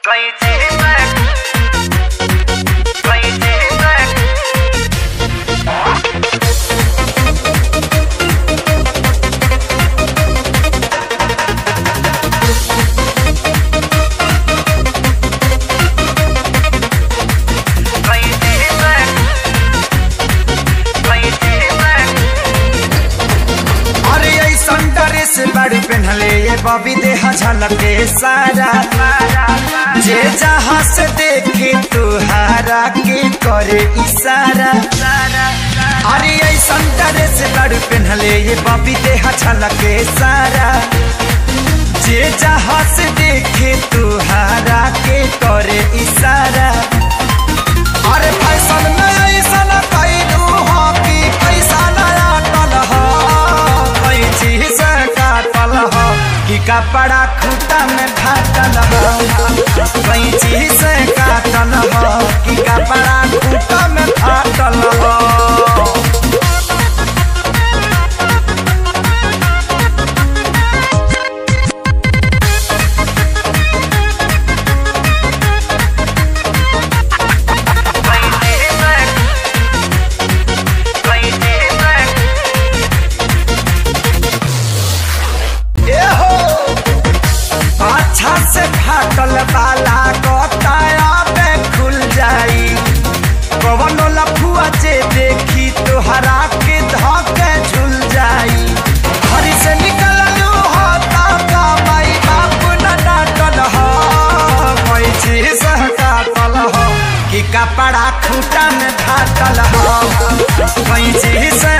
Crazy back. Crazy back. Crazy back. Crazy back. अरे ऐसन dress बड़ पहनले ये बबी देह झलके सारा जे जहाँ से देखे तुहारा के करे इशारा अरे ऐसन ड्रेस बड़ पहनले ये बबी देह झलके सारा जे जहाँ से देखे तुहारा के करे इशारा अरे फैशन में ऐसन कैलू हो कि पैसा नया टल हो कैची से काटल हो कि कपड़ा खूटा में फाटल हो कैची से काटल हो कि कपड़ा खूटा में फाटल हो Crazy back. Crazy back. ए हो अच्छा से फाटल वाला कताया पे खुल जाई कवनो लफुआ जे देखी तोहरा के धके झुल जाई घर से निकललू हो ता का माई बाप न डांटल हो कोई चीज काटल हो कि कपड़ा खूटा में फाटल हो कोई चीज